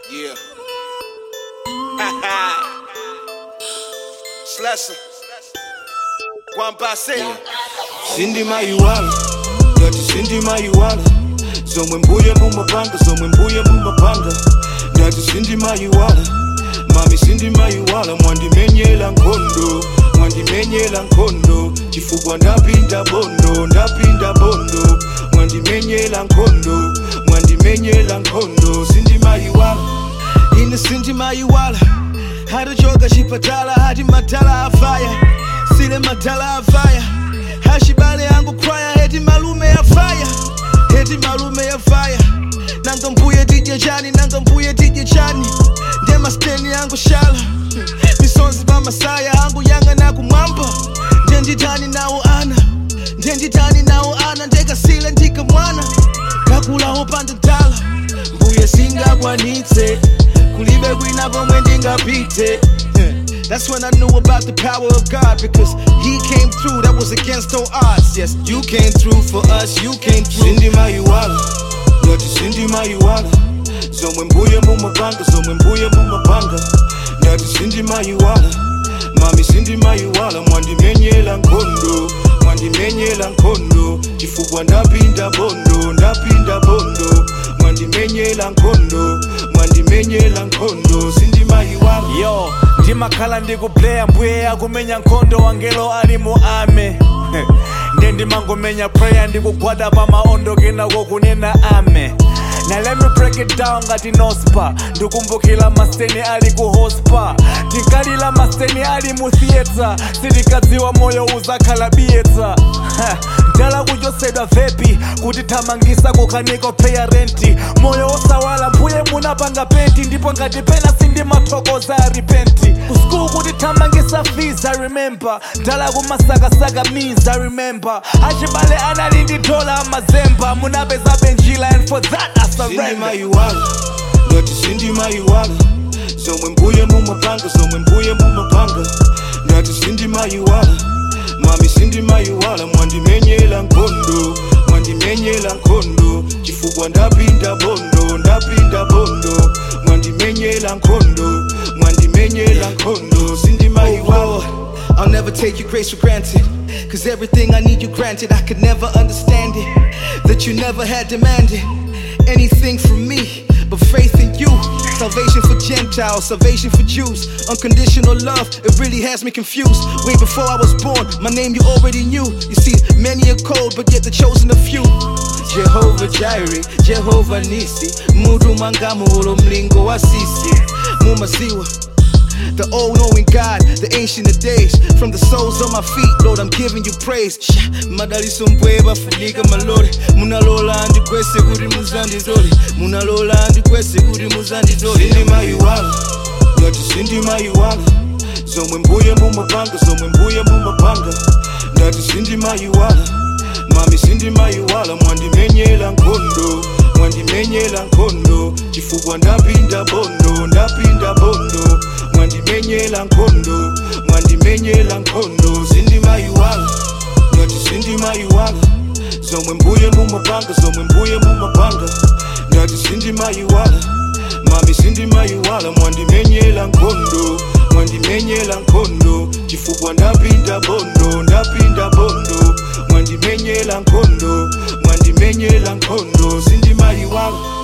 Yeah. Slessa. Kwambase. Sindi mayiwala ngati sindi mayiwala zomwe mbuye mumapanga zomwe mbuye mumapanga ngati sindi mayiwala mami sindi mayiwala mwandimenyela nkhondo mwandimenyela nkhondo chifukwa ndapinda bondo ndapinda bondo mwandimenyela nkhondo mwandimenyela nkhondo sindi mayiwala ine sindi mayiwala hatochoka chipatala hati madala afaya sile madala afaya hashibale yangu kwaya heti malume afaya heti malume afaya nanga mbuye tidye chani nanga mbuye tidye chani nde masteni yangu shala misonzi pa masaya angu yanga nakumwamba nde nditani nawo ana nde nditani nawo ana ndekasile ndika mwana kakulawo pandadala mbuye singakwanitse kulibe kwina komwe ndingapite That's when I knew about the power of God because He came through. That was against all odds. Yes, you came through for us. You came through. Sindi mayiwala, ngati sindi mayiwala. Zomwe mbuye mumapanga, zomwe mbuye mumapanga. Ngati sindi mayiwala, mami sindi mayiwala. Mwandimenyela nkhondo, mwandimenyela nkhondo. Chifukwa ndapinda bondo, ndapinda bondo. Mwandimenyela nkhondo, mwandimenyela nkhondo. Sindi mayiwala. yo ndimakhala ndikupleya mbuye yakumenya nkhondo wangelo ali mu ame nde ndimangomenya prayer ndikugwada pa maondo kenako kunena ame Now let me break it down ngati nospa ndikumbukira maseni ali ku hospa tinkalira maseni ali mu theatre sitikadziwa moyo uzakhala biyetsa ndala kuchosedwa vepi kutithamangisa kukhaniko peya renti moyo osawala mbuye munapanga penti ndipo ngati pena sindimathokoza a repenti kuskulu kutithamangisa fees i remember ndala kumasakasaka means i remember achibale anali ndi dola amazemba munapeza benjila and for that i sindi surrender mayiwala ngati sindi mayiwala zomwe mbuye mumapanga zomwe mbuye mumapanga ngati sindi mayiwala mami sindi mayiwala mwandimenyela nkhondo mwandimenyela nkhondo chifukwa ndapinda bondo ndapinda bondo mwandimenyela nkhondo mwandimenyela nkhondo sindi mayiwala I'll never take your grace for granted. Cause everything I need you granted, I could never understand it. That you never had demanded anything from me but faith in you. Salvation for Gentiles, salvation for Jews. Unconditional love, it really has me confused. Way before I was born, my name you already knew. You see, many are called, but yet the chosen a few. Jehovah Jireh, Jehovah Nisi, Mudu Mangamulo Mlingo Wasisi, Mumaziwa. The all knowing God, the ancient of days. From the soles of my feet, Lord, I'm giving you praise. Sha, Madaliso mpweba funika malori. Munalola andi kwese kuri muzandi zoli. Munalola andi kwese kuri muzandi zoli. Sindi mayiwala, ngati sindi mayiwala. Zomwe mbuye mumapanga, zomwe mbuye mumapanga. Ngati sindi mayiwala. Mami sindi mayiwala, mwandimenyela nkhondo. Mwandimenyela nkhondo. Chifukwa ndapinda bondo, ndapinda bondo. Mwandimenyela nkhondo, mwandimenyela nkhondo. Sindi mayiwala, ngati sindi mayiwala. Zomwe mbuye mumapanga, zomwe mbuye mumapanga. Ngati sindi mayiwala. Mami sindi mayiwala, mwandimenyela nkhondo. Mwandimenyela nkhondo. Chifukwa ndapinda bondo, ndapinda bondo. Mwandimenyela nkhondo, mwandimenyela nkhondo. Sindi mayiwala.